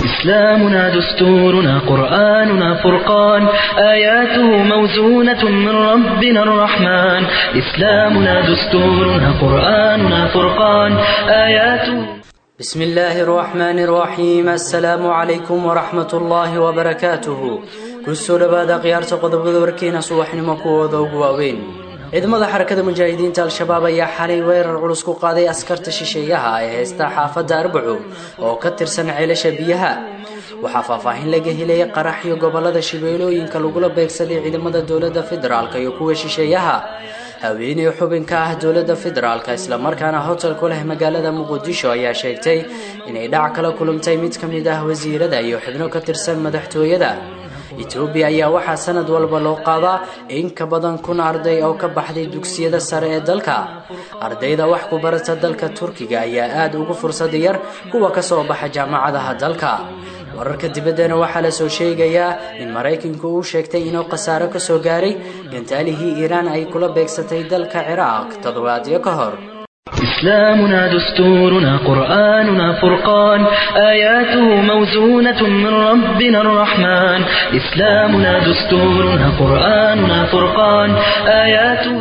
إسلامنا دستورنا قرآننا فرقان آياته موزونة من ربنا الرحمن إسلامنا دستورنا قرآننا فرقان آياته بسم الله الرحمن الرحيم السلام عليكم ورحمة الله وبركاته kusoo dhawaada khiyaarta qodobada warkeena subaxnimo kuwooda ugu waaweyn ciidamada xarakada mujaahidiinta al-shabaab ayaa xalay weerar culus ku qaaday askarta shisheeyaha ee haysta xaafadda arbaco oo ka tirsan ceelasha biyaha waxaa faahfaahin laga helaya qaraxyo gobolada shabeelooyinka lagula beegsaday ciidamada dowladda federaalk iyo kuwa shisheeyaha haweeney xubin ka ah dowladda federaalk islamarkaana hotel ku leh magaalada muqdisho ayaa sheegtay inay dhac kala kulantay mid ka mid ah wasiirada iyo xubno ka tirsan madaxtooyada etoobiya ayaa waxaa sanad walba loo qaadaa in ka badan kun arday oo ka baxday dugsiyada sare ee dalka ardayda wax ku barata dalka turkiga ayaa aada ugu fursad yar kuwa kasoo baxa jaamacadaha dalka wararka dibaddana waxaa lasoo sheegayaa in maraykanku uu sheegtay inuu khasaaro kasoo gaaray gantaalihii iiraan ay kula beegsatay dalka ciraaq toddobaadyo ka hor إسلامنا دستورنا قرآننا فرقان آياته موزونة من ربنا الرحمن إسلامنا دستورنا قرآننا فرقان آياته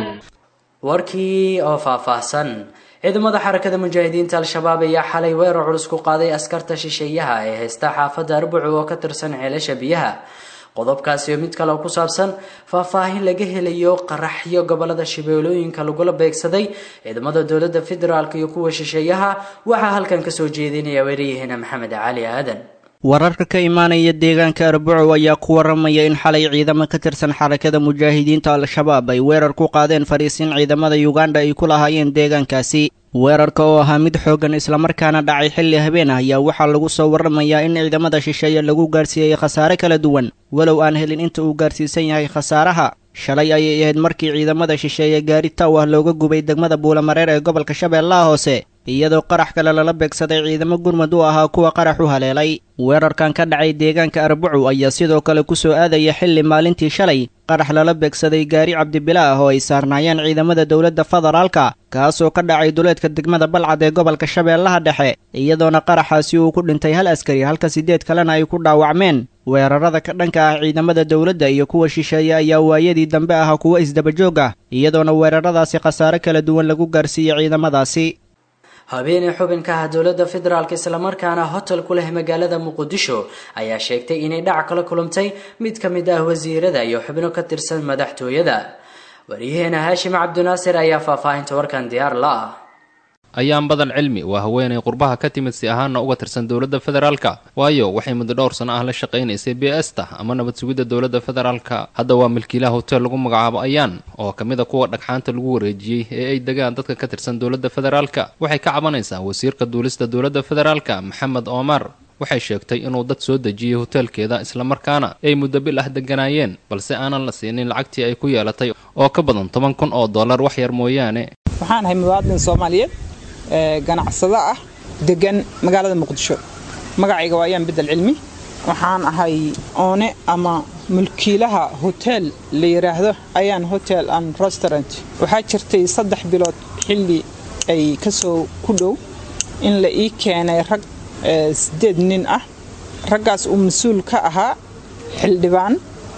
warkii oo faahfaahsan ciidamada xarakada mujaahidiinta al-shabaab ayaa xalay weerar culus ku qaaday askarta shisheeyaha ee haysta xaafadda arbuco oo ka tirsan ceelasha biyaha qodobkaasi oo mid kale oo ku saabsan faahfaahin laga helayo qaraxyo gobolada shabeelooyinka lagula beegsaday ciidamada dowladda federaalk iyo kuwa shisheeyaha waxaa halkan kasoo jeedinaya weerayaheena maxamed cali aadan wararka ka imaanaya deegaanka arbaco ayaa ku waramaya in xalay ciidamo ka tirsan xarakada mujaahidiinta al-shabaab ay weerar ku qaadeen fariisiin ciidamada uganda ay ku lahaayeen deegaankaasi weerarka oo ahaa mid xooggan islamarkaana dhacay xilli habeen ah ayaa waxaa lagu soo waramayaa in ciidamada shisheeye lagu gaarsiiyey khasaare kala duwan walow aan helin inta uu gaarsiisan yahay khasaaraha shalay ayay ahayd markii ciidamada shisheeye gaari taw ah looga gubay degmada buulamareer ee gobolka shabeellaha hoose iyadoo qarax kale lala beegsaday ciidamo gurmud u ahaa kuwa qarax u haleelay weerarkan ka dhacay deegaanka arbacu ayaa sidoo kale ku soo aadaya xilli maalintii shalay qarax lala beegsaday gaari cabdibila ah oo ay saarnaayeen ciidamada dowladda federaalka kaasoo ka dhacay duleedka degmada balcad ee gobolka shabeellaha dhexe iyadoona qaraxaasi uu ku dhintay hal askari halka siddeed kalena ay ku dhaawacmeen weerarada ka dhanka ah ciidamada dowladda iyo kuwa shisheeye ayaa waayadii dambe ahaa kuwo isdabajoog ah iyadoona weeraradaasi khasaare kala duwan lagu gaarsiiyey ciidamadaasi habeeney xubin ka ah dowladda federaalk islamarkaana hotel ku leh magaalada muqdisho ayaa sheegtay inay dhac kala kulantay mid ka mid ah wasiirada iyo xubno ka tirsan madaxtooyada waryaheena haashim cabdinaasir ayaa faahfaahinta warkan diyaar la ah ayaan badan cilmi waa haweenay qurbaha ka timid si ahaana uga tirsan dowladda federaalka waayo waxay muddo dhowr sano ah la shaqaynaysay b s ta ama nabad sugidda dowladda federaalka hadda waa milkiilaha hotel lagu magacaabo ayaan oo ka mid a kuwa dhagxaanta lagu wareejiyey ee ay degaan dadka ka tirsan dowladda federaalka waxay ka cabanaysaa wasiirka duulista dowladda federaalka maxamed omar waxay sheegtay inuu dad soo dejiyey hoteelkeeda islamarkaana ay muddo bil ah deganaayeen balse aanan la siinin lacagtii ay ku yeelatay oo ka badan toban kun oo dollar wax yar mooyaane waxaan ahay muwaadin soomaaliyeed ganacsado ah degan magaalada muqdisho magacayga waa ayaan bedel cilmi waxaan ahay oone ama mulkiilaha hotel la yidhaahdo ayaan hotel and restaurant waxaa jirtay saddex bilood xilli ay ka soo ku dhow in la ii keenay rag siddeed nin ah raggaas uu mas-uul ka ahaa xildhibaan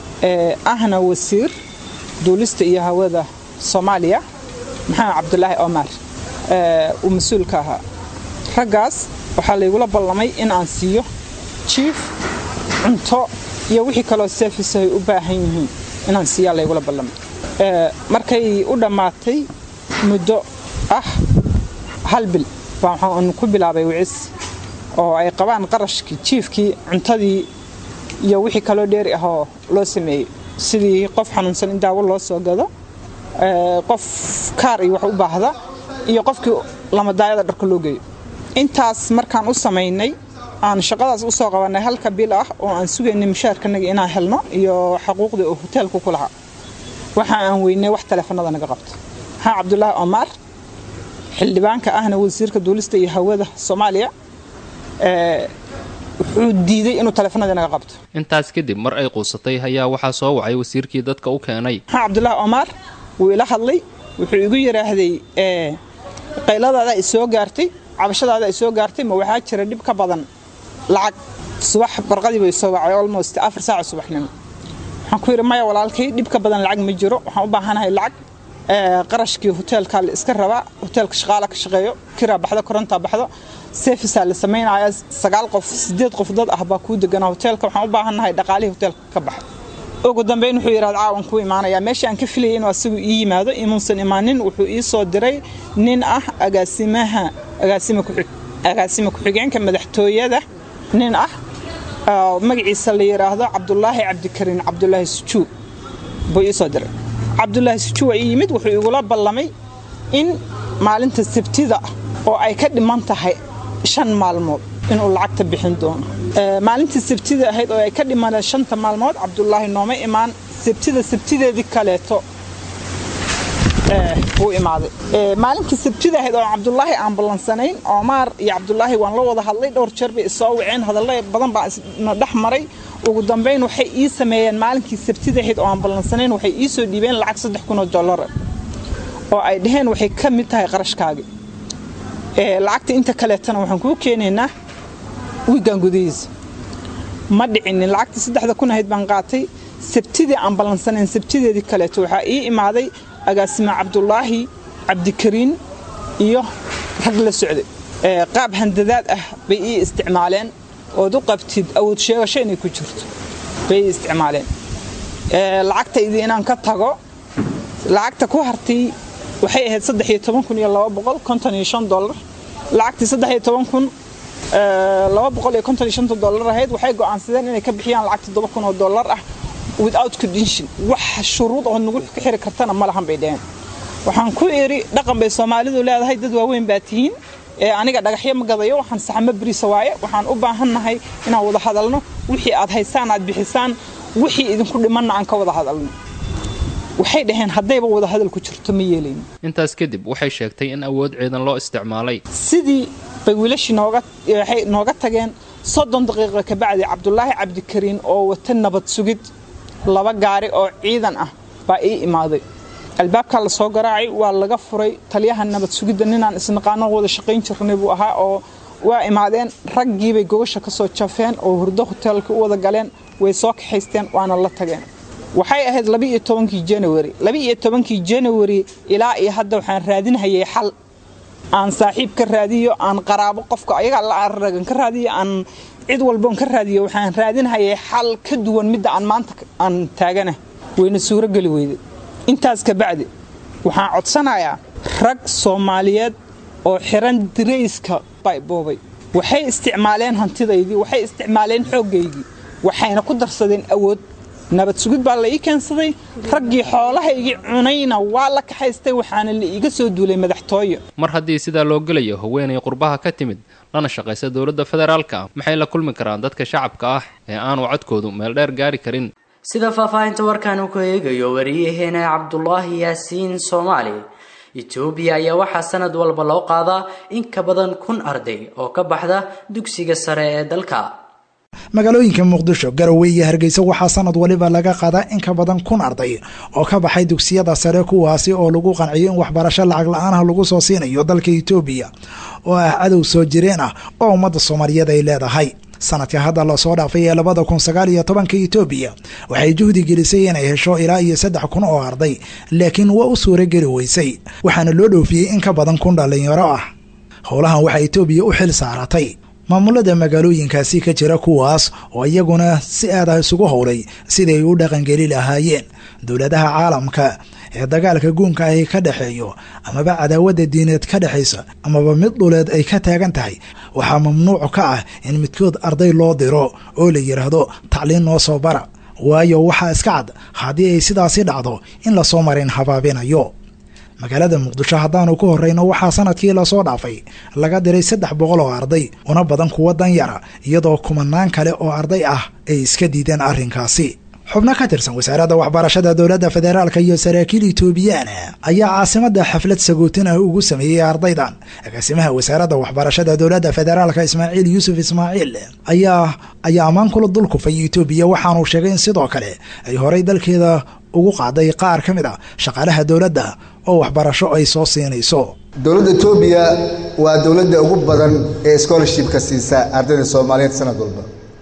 ahna wasiir duulista iyo hawada soomaaliya maxamed cabdulaahi omar uu mas-uul ka ahaa raggaas waxaa laygula ballamay in aan siiyo jiif cunto iyo wixii kaloo service ay u baahan yihiin inaan siiyaa laygula ballamay markay u dhammaatay muddo ah hal bil baa waxaan ku bilaabay wicis oo ay qabaan qarashkii jiifkii cuntadii iyo wixii kaloo dheeri ahoo loo sameeyey sidii qof xanuunsan in daawo loo soo gado qof kaar iyo wax u baahda iyo qofkii lamadaayada dharka loo geeyo intaas markaan u samaynay aan shaqadaas u soo qabannay halka bil ah oo aan sugaynay mushaarkanaga inaan helno iyo xaquuqdii uu hoteelku ku lahaa waxa aan weynay wax taleefanada naga qabto maxaa cabdulaahi omar xildhibaanka ahna wasiirka duulista iyo hawada soomaaliya wuxuu diiday inuu taleefanadii naga qabto intaas kadib mar ay quusatay ayaa waxaa soo wacay wasiirkii dadka u keenay maxaa cabdulaahi omar wuu ila hadlay wuxuu igu yidhaahday qayladaada ay soo gaartay cabashadaada ay soo gaartay ma waxaa jira dhib ka badan lacag subax barqadii bay soo wacay almost afar saaca subaxnimo waxaan ku yidhi maya walaalkay dhibka badan lacag ma jiro waxaan u baahanahay lacag qarashkii hoteelkaa la iska rabaa hoteelka shaqaala ka shaqeeyo kiraa baxdo korontaa baxdo sefisaa la samaynaya sagaal qof sideed qof dad ah baa kuu deganaa hoteelka waxaan u baahannahay dhaqaalihii hoteelka ka baxa ugu dambeyn wuxuu yidhahda caawan kuu imaanayaa meesha aan ka filayay inuu asagu ii yimaado imuusan imaanin wuxuu ii soo diray nin ah agaasimaha agaasima ku-xigeenka madaxtooyada nin ah magaciisa la yidhaahdo cabdulaahi cabdikariin cabdulaahi sujuu buu ii soo diray cabdulaahi sujuu waa ii yimid wuxuu igula ballamay in maalinta sabtida ah oo ay ka dhiman tahay shan maalmood inuu lacagta bixin doono maalintii sabtida ahayd oo ay ka dhimaneen shanta maalmood cabdulaahi nooma imaan sabtida sabtideedii kaleeto buu imaaday maalinkii sabtida ahayd oo cabdulaahi aan ballansanayn oomaar iyo cabdulaahi waan la wada hadlay dhowr jeer bay isoo waceen hadalla badan baa isna dhex maray ugu dambayn waxay ii sameeyeen maalinkii sabtida ahayd oo aan ballansanayn waxay ii soo dhiibeen lacag saddex kunoo dollara oo ay dhaheen waxay ka mid tahay qarashkaagii lacagta inta kaleetana waxaan kuu keenaynaa wiigan gudihiisa ma dhicinin lacagta saddexda kun ahayd baan qaatay sabtidii aan ballansanayn sabtideedii kaleeto waxaa ii imaaday agaasima cabdulaahi cabdikariin iyo rag la socday qaab handadaad ah bay ii isticmaaleen ood u qabtid awood sheegasho inay ku jirto bay ii isticmaaleen lacagtaydii inaan ka tago lacagta ku hartay waxay ahayd saddex iyo toban kun iyo laba boqol konton iyo shan dollar lacagtii saddex iyo toban kun laba boqol iyo konton iyo shanta dollar ahayd waxay go'aansadeen inay ka bixiyaan lacag toddoba kun oo dollar ah without condition wax shuruud oo nagu ka xiri kartana ma lahan bay dhaheen waxaan ku idhi dhaqan bay soomaalidu leedahay dad waaweyn baa tihiin ee aniga dhagaxyo ma gadayo waxaan saxamo beriisa waaye waxaan u baahannahay inaan wada hadalno wixii aad haysaan aad bixisaan wixii idinku dhimanna aan ka wada hadalno waxay dhaheen haddayba wada hadal ku jirto ma yeelayno intaas kadib waxay sheegtay in awood ciidan loo isticmaalay sidii bay wiilashii nooga waxay nooga tageen soddon daqiiqo kabacdi cabdulaahi cabdikariin oo wata nabad sugid laba gaari oo ciidan ah baa ii imaaday albaabkaa la soo garaacay waa laga furay taliyaha nabad sugidda ninaan isnaqaano wada shaqayn jirnay buu ahaa oo waa imaadeen raggiibay gogasha ka soo jafeen oo hurdo hoteelka u wada galeen way soo kaxaysteen waana la tageen waxay ahayd labiiyo tobankii january labi-iyo tobankii january ilaa iyo hadda waxaan raadinhayay xal aan saaxiib ka raadiyo aan qaraabo qofka ayaga la aragan ka raadiyo aan cid walboon ka raadiyo waxaan raadinhayay xal ka duwan midda aan maanta aan taagana wayna suuro geli weyday intaas kabacdi waxaan codsanayaa rag soomaaliyeed oo xiran dirayska bayboobay waxay isticmaaleen hantidaydii waxay isticmaaleen xooggaygii waxayna ku darsadeen awood nabad sugid baa la ii keensaday raggii xoolahaygii cunayna waa la kaxaystay waxaana la iiga soo duulay madaxtooyo mar haddii sidaa loo gelayo haweenay qurbaha ka timid lana shaqaysa dowladda federaalka maxay la kulmi karaan dadka shacabka ah ee aanu codkoodu meel dheer gaari karin sida faahfaahinta warkaan uu ku eegayo wariyaheena cabdulaahi yaasiin soomaali etoobiya ayaa waxaa sanad walba loo qaadaa in ka badan kun arday oo ka baxda dugsiga sare ee dalka magaalooyinka muqdisho garowe iyo hargeysa waxaa sanad waliba laga qaadaa in ka badan kun arday oo ka baxay dugsiyada sare kuwaasi oo lagu qanciyo in waxbarasho lacag la-aanah lagu soo siinayo dalka etoobiya oo ah cadow soo jireen ah oo ummadda soomaaliyeed ay leedahay sanadka hadda lasoo dhaafay ee labada kun sagaal iyo tobanka etoobiya waxay juhdi gelisay inay hesho ilaa iyo saddex kun oo arday laakiin waa u suura geli weysay waxaana loo dhoofiyey in ka badan kun dhallinyaro ah howlahan waxaa etoobiya u xil saaratay maamulada magaalooyinkaasi ka jira kuwaas oo iyaguna si aad ah isugu howlay siday u dhaqangeli lahaayeen dowladaha caalamka ee dagaalka guunka ahi ka dhexeeyo amaba cadaawadda diineed ka dhexaysa amaba mid dhuleed ay ka taagan tahay waxaa mamnuuc ka ah in midkood arday loo diro oo la yidhaahdo tacliin noo soo bara waayo waxaa iska cad haddii ay sidaasi dhacdo in lasoo marin habaabinayo magaalada muqdisho haddaanu ku horreyno waxaa sanadkii lasoo dhaafay laga diray saddex boqol oo arday una badan kuwa danyara iyadoo kumanaan kale oo arday ah ay iska diideen arrinkaasi xubno ka tirsan wasaaradda waxbarashada dowladda federaalka iyo saraakiil etoobiyaan ayaa caasimadda xaflad sagootin ah ugu sameeyey ardaydan agaasimaha wasaaradda waxbarashada dowladda federaalka ismaaciil yuusuf ismaaciil ayaa ayaa ammaan kula dulkufay etoobiya waxaanuu sheegay in sidoo kale ay horay dalkeeda ugu qaaday qaar ka mid a shaqaalaha dowladda oo waxbarasho ay soo siinayso dowladda etoobiya waa dowladda ugu badan ee scholarshipka siisa ardayda soomaaliyeed sanad walba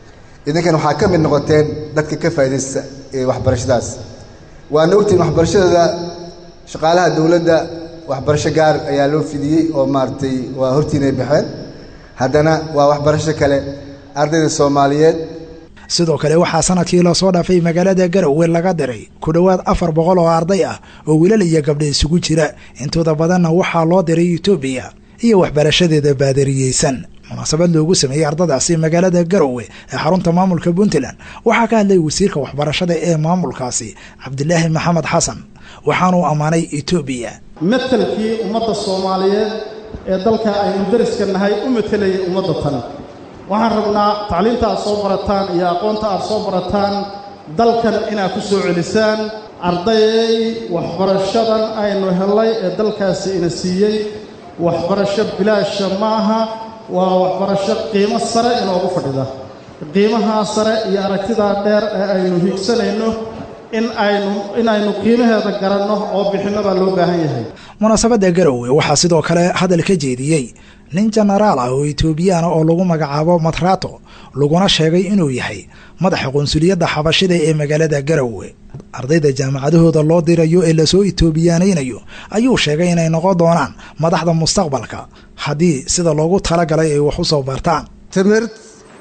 idinkan waxaa ka mid noqoteen dadka ka faa'iidaysta ee waxbarashadaas waana ogtihiin waxbarashadooda shaqaalaha dowladda waxbarasho gaar ayaa loo fidiyey oo maaragtay waa hortiinay baxeen haddana waa waxbarasho kale ardayda soomaaliyeed sidoo kale waxaa sanadkii lasoo dhaafay magaalada garowe laga diray ku dhowaad afar boqol oo arday ah oo wiilal iyo gabdha isugu jira intooda badanna waxaa loo diray etoobiya iyo waxbarashadeeda baadariyeysan munaasabad loogu sameeyey ardadaasi magaalada garowe ee xarunta maamulka puntland waxaa ka hadlay wasiirka waxbarashada ee maamulkaasi cabdilaahi maxamed xasan waxaanuu ammaanay etoobiya matelkii ummadda soomaaliyeed ee dalka aynu dariska nahay u matelayay ummadda tan waxaan rabnaa tacliinta aad soo barataan iyo aqoonta aad soo barataan dalkan inaad ku soo celisaan ardayay waxbarashadan aynu hellay ee dalkaasi ina siiyey waxbarasho bilaasha ma aha waa waxbarasho qiimo sare inoogu fadhida qiimahaa sare iyo aragtidaa dheer ee aynu higsanayno in aynu inaynu qiimaheeda garanno oo bixinno baa loo baahan yahay munaasabadda garowe waxaa sidoo kale hadal ka jeediyey nin jenaraal ah oo etoobiyaana oo lagu magacaabo matrato laguna sheegay inuu yahay madaxa qunsuliyadda xabashida ee magaalada garowe ardayda jaamacadahooda loo dirayo ee lasoo etoobiyaanaynayo ayuu sheegay inay noqon doonaan madaxda mustaqbalka haddii sida loogu talagalay ay wax u soo bartaan ትምህርት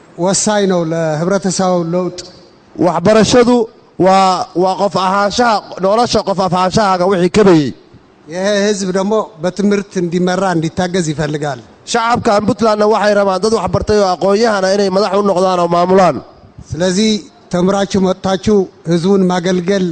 ወሳኝ ነው ለህብረተሰቡ ለውጥ waxbarashadu waa waa qof ahaanshaha nolosha qof afaanshahaaga wixii kabayey ይህ ህዝብ ደግሞ በትምህርት እንዲመራ እንዲታገዝ ይፈልጋል shacabkan puntlandna waxay rabaan dad wax bartay oo aqoon-yahana inay madax u noqdaan oo maamulaan ስለዚህ ተምራችሁ መጥታችሁ ህዝቡን ማገልገል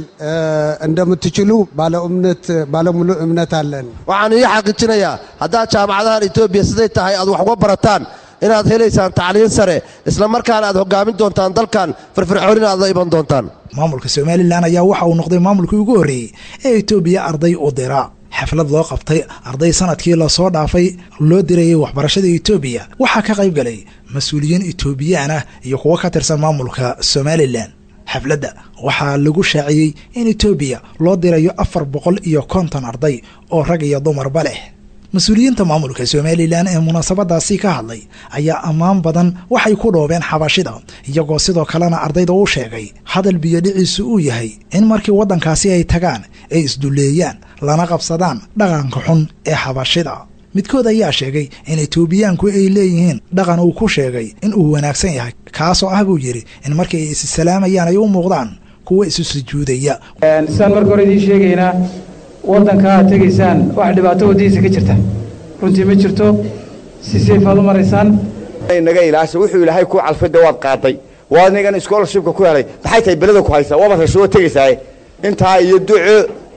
እንደምትችሉ ባለ እምነት ባለሙሉ እምነት አለን። waxaan ii xaqiijinayaa haddaad jaamacadahan etoobiya siday tahay aad wax uga barataan inaad helaysaan tacliin sare isla markaana aad hoggaamin doontaan dalkan firfircoonina aad la iman doontaan maamulka somalilan ayaa waxa uu noqday maamulkii ugu horreeyey ee etoobiya arday u dira xaflad loo qabtay arday sanadkii lasoo dhaafay loo dirayay waxbarashada etoobiya waxaa ka qayb galay mas-uuliyiin etoobiyaan ah iyo kuwo ka tirsan maamulka somalilan xafladda waxaa lagu shaaciyey in etoobiya loo dirayo afar boqol iyo konton arday oo rag iyo dumarba leh mas-uuliyiinta maamulka somalilan ee munaasabadaasi ka hadlay ayaa ammaan badan waxay ku dhoobeen xabashida iyagoo sidoo kalena ardayda u sheegay hadal biyodhiciisu uu yahay in markii waddankaasi ay tagaan ay isdulleeyaan lana qabsadaan dhaqanka xun ee xabashida midkood ayaa sheegay in etoobiyaanku ay leeyihiin dhaqan uu ku sheegay in uu wanaagsan yahay kaasoo ah buu yidhi in markii ay issalaamayan ay u muuqdaan kuwa isu sujuudaya sidaan marka hore idiin sheegaynaa waddanka aad tegaysaan wax dhibaato waddihiisa ka jirta runtii ma jirto si sayfaad u maraysaan naga ilaasha wuxuu ilaahay ku calfida waad qaaday waa nigan scholarshipka ku helay maxay tahay belada ku haysaa waaba rashuwo tegaysaaye intaa iyo duco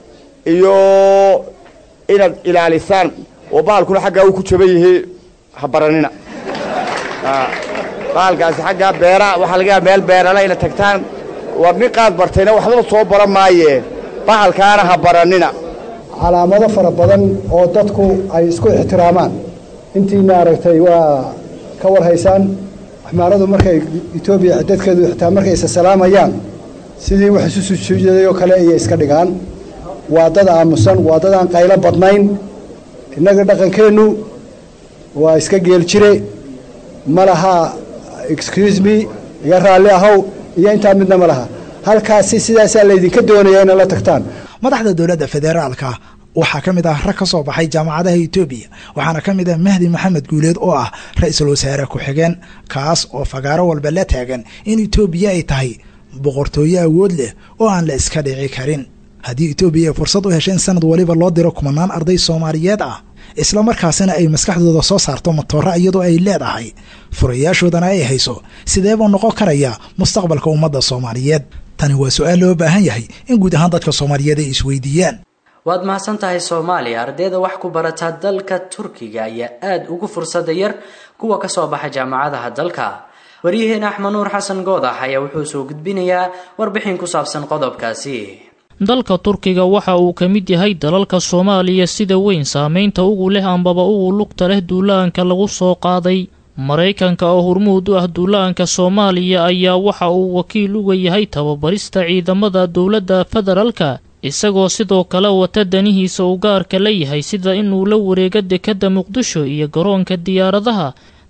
iyo inaad ilaalisaan oo baalkuna xaggaa uu ku jaban yahay ha baranina baalkaasi xaggaa beera waxaa laga yaaba meel beerala ina tagtaan war nin qaad bartayna waxbaba soo baran maayee bahalkaana ha baranina calaamado fara badan oo dadku ay isku ixtiraamaan intiina aragtay waa ka warhaysaan axmaaradu markay etoobiya dadkeedu xitaa markay isa salaamayaan sidii wax isu sujuudaday oo kale ayay iska dhigaan waa dad aamusan waa dad aan qaylo badnayn innaga dhaqankeennu waa iska geel jire ma laha excuse me iga raalli ahow iyo intaa midna ma laha halkaasi sidaasaa laydinka doonaya inaad la tagtaan madaxda dowladda federaalka waxaa ka mid ah rag ka soo baxay jaamacadaha etoobiya waxaana ka mid ah mahdi maxamed guuleed oo ah ra-iisul wasaare ku-xigeen kaas oo fagaaro walba la taagan in etoobiya ay tahay boqortooyo awood leh oo aan la iska dhici karin haddii etoobiya ay fursad u hesheen sanad waliba loo diro kumanaan arday soomaaliyeed ah isla markaasina ay maskaxdooda soo saarto matooro iyadoo ay leedahay furayaashoodana ay hayso sideebuu noqon karayaa mustaqbalka ummadda soomaaliyeed tani waa su-aal loo baahan yahay in guud ahaan dadka soomaaliyeed ay isweydiiyaan waad mahadsan tahay soomaaliya ardayda wax ku barata dalka turkiga ayaa aada ugu fursada yar kuwa kasoo baxa jaamacadaha dalka waryaheena axmed nuur xasan goodax ayaa wuxuu soo gudbinayaa warbixin ku saabsan qodobkaasi dalka turkiga waxa uu ka mid yahay dalalka soomaaliya sida weyn saameynta ugu leh ambaba ugu lugta leh duulaanka lagu soo qaaday maraykanka oo hormuud u ah duulaanka soomaaliya ayaa waxa uu wakiil uga yahay tababarista ciidamada dowladda federaalka isagoo sidoo kale wata danihiisa uu gaarka la yahay sida inuu la wareego dekadda muqdisho iyo garoonka diyaaradaha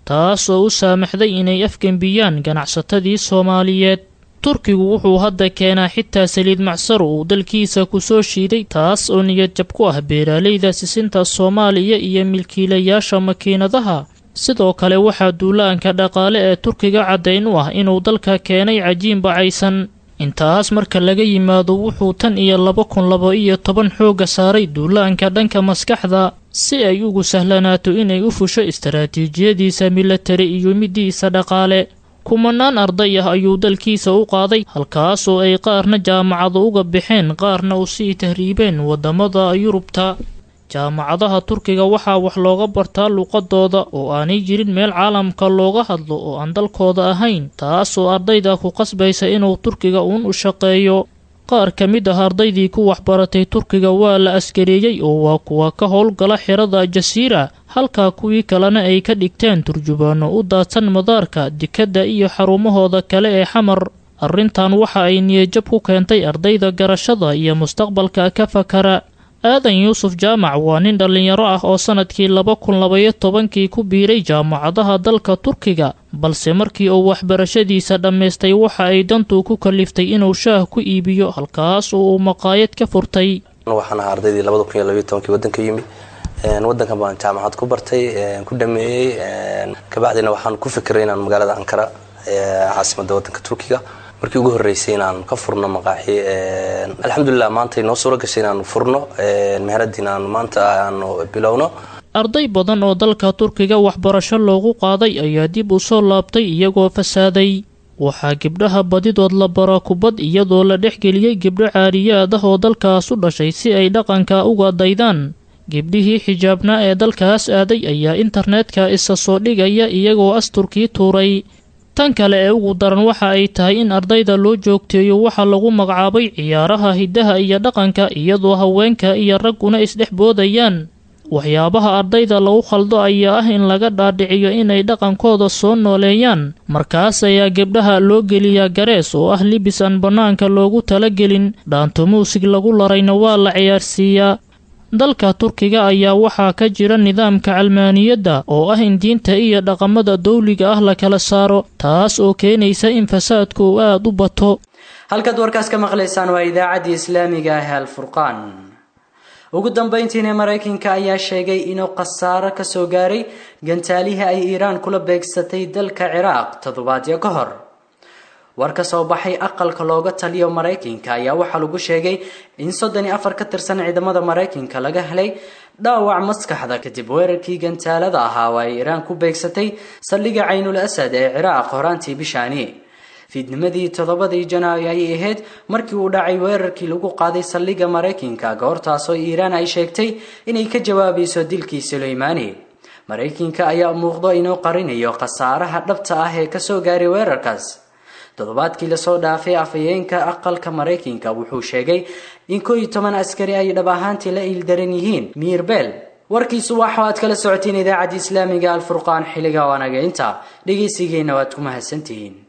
taas oo u saamaxday inay afgembiyaan ganacsatadii soomaaliyeed turkigu wuxuu hadda keenaa xitaa saliid macsar uu dalkiisa ku soo shiiday taas oo niyadjab ku ah beeraaleyda sisinta soomaaliya iyo milkiilayaasha makiinadaha sidoo kale waxaa duulaanka dhaqaale ee turkiga caddayn u ah inuu dalka keenay cajiin bacaysan intaas marka laga yimaado wuxuu tan iyo laba kun laba iyo toban xoogga saaray duulaanka dhanka maskaxda si ay ugu sahlanaato inay u fusho istaraatiijiyadiisa milatari iyo middiisa dhaqaale kumanaan arday ah ayuu dalkiisa u qaaday halkaas oo ay qaarna jaamacado uga baxeen qaarna u sii tahriibeen waddamada yurubta jaamacadaha turkiga waxaa wax looga bartaa luqadooda oo aanay jirin meel caalamka looga hadlo oo aan dalkooda ahayn taas oo ardayda ku qasbaysa inuu turkiga uun u shaqeeyo qaar ka mid ah ardaydii ku waxbaratay turkiga waa la askareeyey oo waa kuwa ka howlgala xerada jasiira halka kuwii kalena ay ka dhigteen turjubaano u daadsan madaarka dekadda iyo xarumahooda kale ee xamar arrintan waxa ay niyajab ku keentay ardayda garashada iyo mustaqbalka ka fakara aadan yuusuf jaamac waa nin dhallinyaro ah oo sannadkii laba kun labaiyo tobankii ku biiray jaamacadaha dalka turkiga balse markii uu waxbarashadiisa dhammaystay waxa ay dantu ku kaliftay inuu shaah ku iibiyo halkaas oo uu maqaayad ka furtay waxaan ahaa ardaydii labada kun iyo labaiyo tobankii waddanka yimi waddankan baan jaamacad ku bartay ku dhameeyey kabacdina waxaan ku fikiray inaan magaalada ankara caasimadda waddanka turkiga markii ugu horreysay inaan ka furno maqaaxi alxamdulilah maanta inoo suuro gashay inaanu furno meheradiin aanu maanta aanu bilowno arday badan oo dalka turkiga waxbarasho loogu qaaday ayaa dib u soo laabtay iyagoo fasaaday waxaa gabdhaha badidood la bara kubad iyadoo la dhexgeliyey gabdho caariyaad ah oo dalkaas u dhashay si ay dhaqanka uga daydaan gebdhihii xijaabnaa ee dalkaas aaday ayaa internetka isa soo dhigaya iyagoo asturkii tuuray tan kale ee ugu daran waxa ay tahay in ardayda loo joogteeyo waxaa lagu magacaabay ciyaaraha hiddaha iyo dhaqanka iyadoo haweenka iyo ragguna isdhex boodayaan waxyaabaha ardayda lagu khaldo ayaa ah in laga dhaadhiciyo inay dhaqankooda soo nooleeyaan markaas ayaa gebdhaha loo geliyaa garees oo ah libis aan bannaanka loogu talagelin dhaanto muusig lagu larayna waa la ciyaarsiiyaa dalka turkiga ayaa waxaa ka jira nidaamka calmaaniyadda oo ah in diinta iyo dhaqamada dawliga ah la kala saaro taas oo keenaysa in fasaadku uu aada u bato halkaad warkaas ka maqlaysaan waa idaacaddii islaamiga ah ee alfurqaan ugu dambayntiina maraykanka ayaa sheegay inuu khasaaro ka soo gaaray gantaalihii ay iiraan kula beegsatay dalka ciraaq toddobaadyo ka hor war ka soo baxay aqalka looga taliyo maraykanka ayaa waxaa lagu sheegay in soddon iyo afar ka tirsan ciidamada maraykanka laga helay dhaawac maskaxda kadib weerarkii gantaalada ahaa oo ay iiraan ku beegsatay saldhigga caynul asad ee ciraaq horaantii bishaani fiidnimadii toddobadii janaayo ayay ahayd markii uu dhacay weerarkii lagu qaaday saldhigga maraykanka goortaasoo iiraan ay sheegtay inay ka jawaabayso dilkii suleymaani maraykanka ayaa muuqdo inuu qarinayo khasaaraha dhabta ah ee kasoo gaaray weerarkaas toddobaadkii lasoo dhaafay afhayeenka aqalka maraykanka wuxuu sheegay in koo iyo toban askari ay dhab ahaantii la iildaran yihiin miirbeel warkiisu waxa aad kala socotiin idaacadda islaamiga alfurqaan xilliga wanaga inta dhegaysigeena waad ku mahadsantihiin